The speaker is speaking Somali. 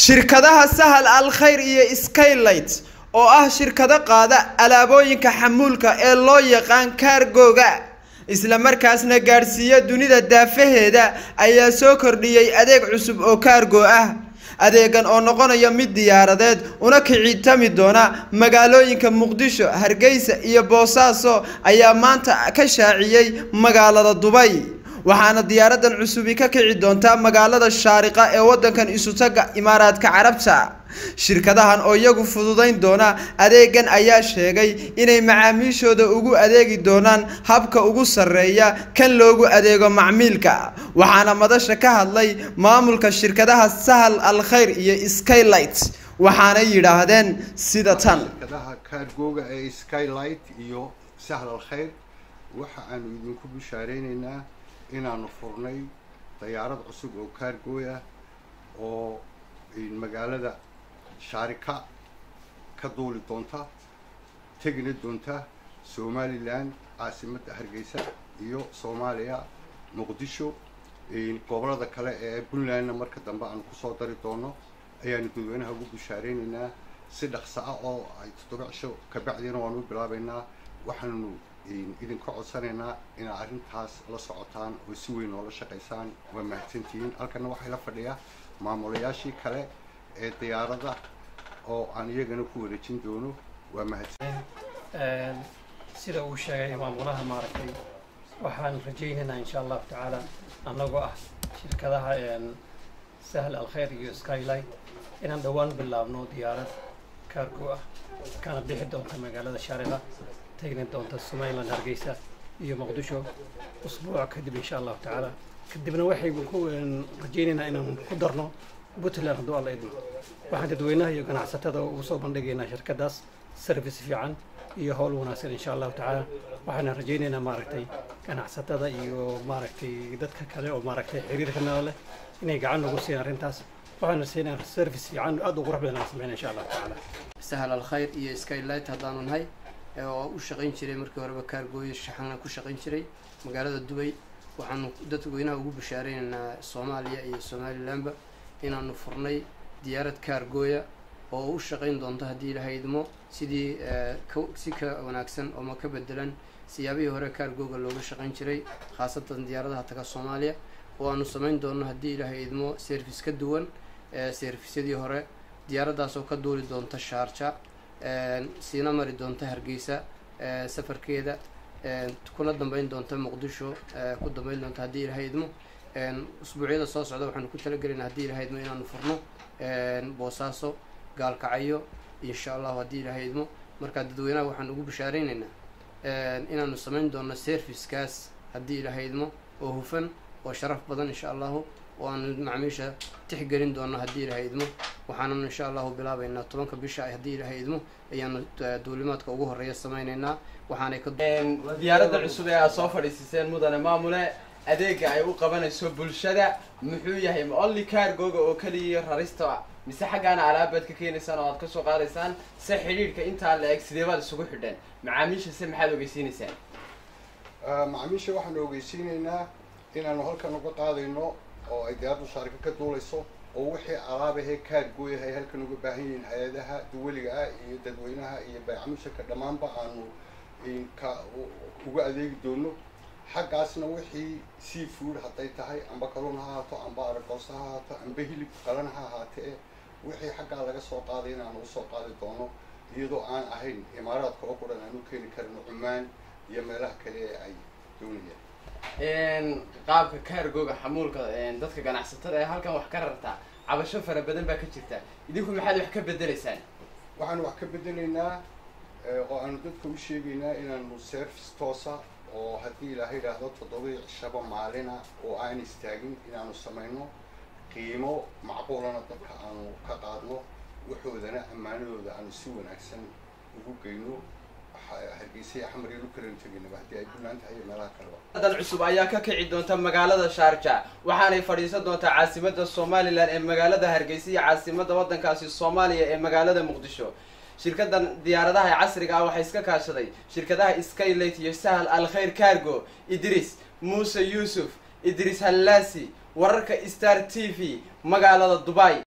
shirkadaha sahal al khayr iyo skylight oo ah shirkado qaada alaabooyinka xamuulka ee loo yaqaan kaargooga isla markaasna gaadhsiiya dunida daafaheeda ayaa soo kordhiyey adeeg cusub oo kaargo ah adeegan oo noqonaya mid diyaaradeed una kicitami doona magaalooyinka muqdisho hargeysa iyo boosaaso ayaa maanta ka shaaciyey magaalada dubay waxaana diyaaradan cusubi ka kici doontaa magaalada shaariqa ee wadankan isutaga imaaraadka carabta shirkadahan oo iyagu fududayn doona adeegan ayaa sheegay inay macaamiishooda ugu adeegi doonaan habka ugu sarreeya kan loogu adeego macmiilka waxaana madasha ka hadlay maamulka shirkadaha sahal al khayr iyo skylight waxaanay yidhaahdeen sida tan shirkadaha kaargooga ee skylight iyo sahl al khayr waxa aanu idinku bishaareynayna inaanu furnay dayaarad cusub oo kaargooy ah oo magaalada shaarika ka duuli doonta tegina doonta somalilan caasimadda hargeysa iyo soomaaliya muqdisho gobolada kale ee puntlandna marka dambe aanu kusoo dari doono ayaanu dadweynaha ugu bishaareynayna si dhaqso ah oo ay toddoba cisho kabacdiina waanu u bilaabeynaa waxaanu idinka codsanaynaa inaad arrintaas la socotaan oo si weyn oola shaqaysaan waa mahadsantihiin halkana waxaa la fadhiya maamulayaashii kale ee diyaarada oo aan iyagana ku wareejin doono waa mahadsan sida uu sheegay maamulaha maaragtay waxaan rajaynaynaa insha allahu tacaala annagoo ah shirkadaha sahl al khayr iyo skylight inaan dhowaan bilaabno diyaarad kaargo ah kana bixi doonta magaalada shaariqa tagni doonta somaliland hargeysa iyo muqdisho usbuuc kadib insha allahu tacaala kadibna waxay ku rajaynaynaa inaan ku darno puntland hadduu alla idmo waxaan dadweynaha iyo ganacsatada ugu soo bandhigaynaa shirkadaas service fiican iyo howl wanaagsan insha allahu tacaala waxaana rajaynaynaa maaragtay ganacsatada iyo maaragtay dadka kale oo maaragtay xiriirka nala leh inay gacan nagu siin arrintaas waxaana siinaa service fiican aad u qurux badan aan sameyna insha allahu tacaala sahal al khayr iyo skylight haddaanu nahay oo u shaqayn jiray markii horeba kaargooyo shaxana ku shaqayn jiray magaalada dubay waxaanu dadweynaha ugu bishaareynanaa soomaaliya iyo somalilandba inaanu furnay diyaarad kaargooya oo u shaqayn doonto haddii ilaahay idmo sidii si ka wanaagsan ooma ka bedelan siyaabihii hore kaargooga looga shaqayn jiray khaasatan diyaaradaha taga soomaaliya oo aanu samayn doono haddii ilaahay idmo service ka duwan servisyadii hore diyaaraddaas oo ka duuli doonta shaarja siina mari doonta hargeysa safarkeeda kuna dambeyn doonta muqdisho ku dambeyn doonta haddii ilaahay idmo usbuucyada soo socda waxaanu ku talagelaynaa haddii ilaahay idmo inaanu furno boosaaso gaalkacyo insha allahu haddii ilaahay idmo markaa dadweynaha waxaan ugu bishaareynayna inaanu samayn doono servicekaas haddii ilaahay idmo oo hufan oo sharaf badan insha allahu oo aanu macmiisha tixgelin doono haddii ilaahay idmo waxaananu insha allahu bilaabeynaa tobanka bisha haddii ilaahay idmo ayaanu duulimaadka ugu horeeya samayneynaa waxaanay ka diyaaradda cusub ee aad soo fadhiisiseen mudane maamule adeega ay u qabanayso bulshada muxuu yahay ma only cargoga oo keliya rarista mise xaggaana alaabaad ka keenaysaan oo aad kasoo qaadaysaan se xidhiidhka intaa la eg sidee baad isugu xidheen macaamiisha se maxaad ogeysiinaysaan macaamiisha waxaanu ogeysiinaynaa inaanu halkan uga qaadayno oo ay diyaaraddu shaarika ka duulayso oo wixii alaabahee kaargooyahay halkan uga baahan yihiin hay-adaha duwaliga ah iyo dadweynaha iyo baycamisharka dhammaanba aanu ka uga adeegi doono xaggaasna wixii sea food hadday tahay amba kaluun ha ahaato amba aragoosa ha ahaato amba hilib qalan ha ahaatee wixii xaggaa laga soo qaaday inaanu usoo qaadi doono iyadoo aan ahayn imaaraadka oo quran aan u keeni karino cumaan iyo meelaha kale ee ay doonayaan qaabka kaargooga xamuulka dadka ganacsatada ee halkan wax ka rartaa cabasho fara badan baa ka jirta idinku maxaad wax ka bedelaysaan waxaanu wax ka bedelaynaa oo aanu dadka u sheegaynaa inaanu service toosa oo haddii ilaaha yidhaahdo toddobadii cishaba maalina oo aan istaagin inaanu samayno qiimo macquulana dadka aanu ka qaadno waxoodana ammaanadooda aanu si wanaagsan ugu geyno dan cusub ayaa ka kici doonta magaalada shaarja waxaanay fadhiisan doontaa caasimada somalilan ee magaalada hargeysa iyo caasimada wadankaasi soomaaliya ee magaalada muqdisho shirkadan diyaaradaha casriga ah waxaa iska kaashaday shirkadaha skylight iyo sahal al khayr cargo idris muuse yuusuf idris hallaasi wararka star t v magaalada dubai